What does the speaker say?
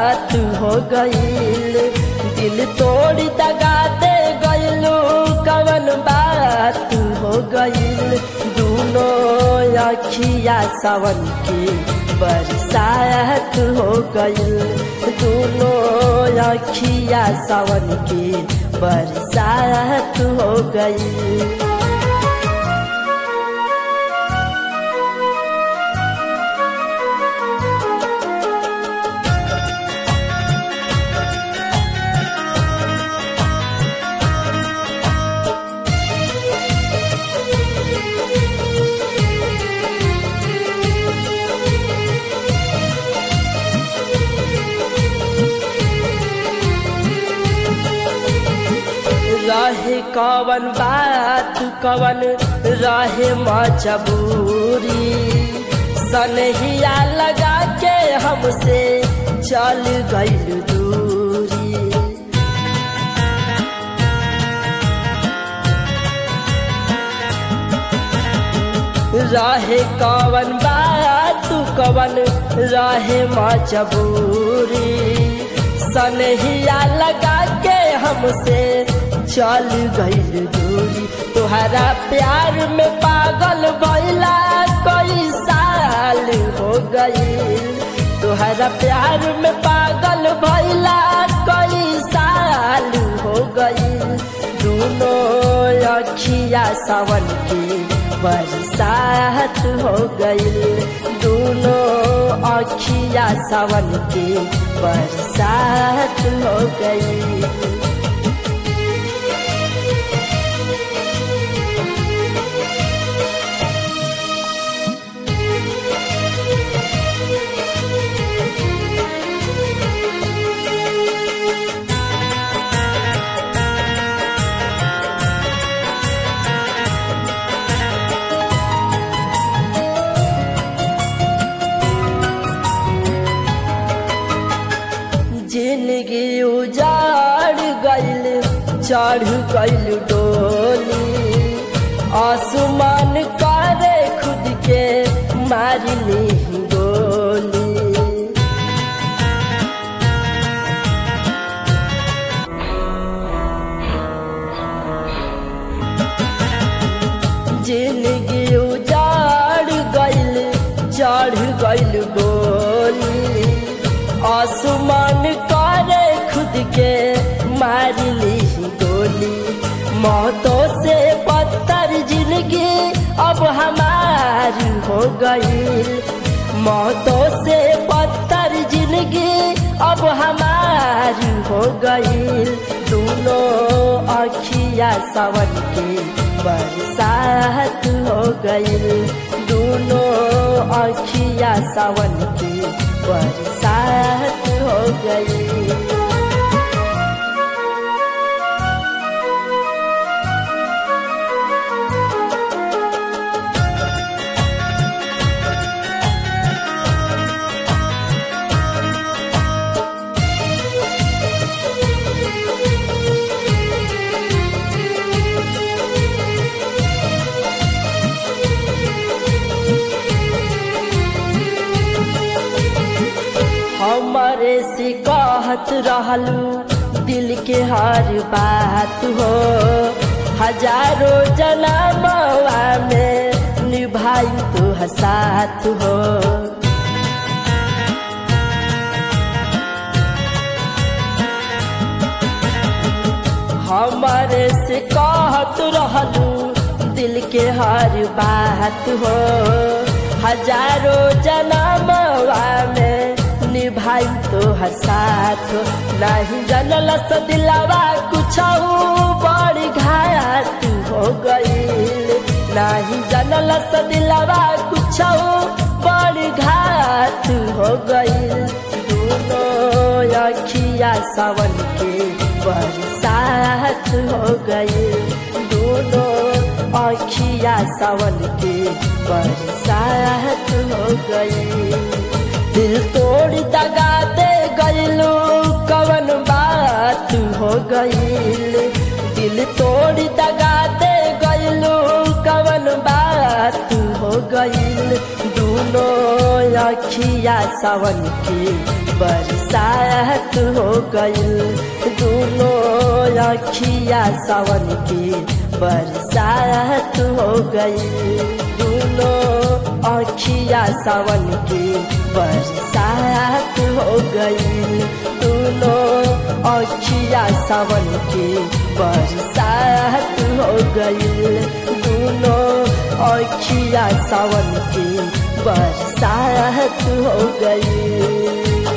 बात हो गईल दिल तोड़ दगा दे गईलू कवन बात हो गईल दूनो अखिया सावन की बरसात हो गईल दूनो अखिया सावन की बरसात हो गईल रहे कवन बात कवन रहे मजबूरी सनहिया लगा के हमसे चल गईल दूरी रहे कवन बात कवन रहे मजबूरी सनहिया लगा के हमसे चल गईल दूरी तुहरा प्यार में पागल भैला कई साल हो गईल तुहरा प्यार में पागल भैला कई साल हो गईल दोनों अखिया सावन की बरसात हो गईल दोनों अखिया सावन की बरसात हो गई जिंदगी उजाड़ गईल चढ़ गईल डोली आसमान करे खुद के मारनी गोली जिंदगी उजाड़ गईल चढ़ गईल डोली आसमान करे खुद के मारली गोली मौतों से पत्थर जिंदगी अब हमारी हो गई मौतों से पत्थर जिंदगी अब हमारी हो गई दोनों अखिया सावन की बरसात हो गई दोनों अखिया सावन की बरसात हो गई हमारे से कहत रहलू दिल के हर बात हो हजारों जन्मवा में निभाई तो हसात हो हमारे से कहत रहलू दिल के हर बात हो हजारों जन्मवा में निभाई तो हर साथ नहीं जनल दिलावा कुछ बड़ी घात हो गईल नहीं जनल दिलावा कुछ बड़ी घात हो गईल दोनों अखिया सावन के बरसात हो गईल दोनों अखिया सावन के बरसात हो गईल दिल तोड़ दगा दे गईलू कवन बात हो गईल दिल तोड़ दगा दे गईलू कवन बात हो गईल दोनों अखिया सावन की बरसात हो गईल दोनों अखिया सावन की बरसात हो गई दोनों अखिया सावन की बरसात हो गई दोनों अखिया सावन की बरसात हो गई दोनों अखिया सावन की बरसात हो गई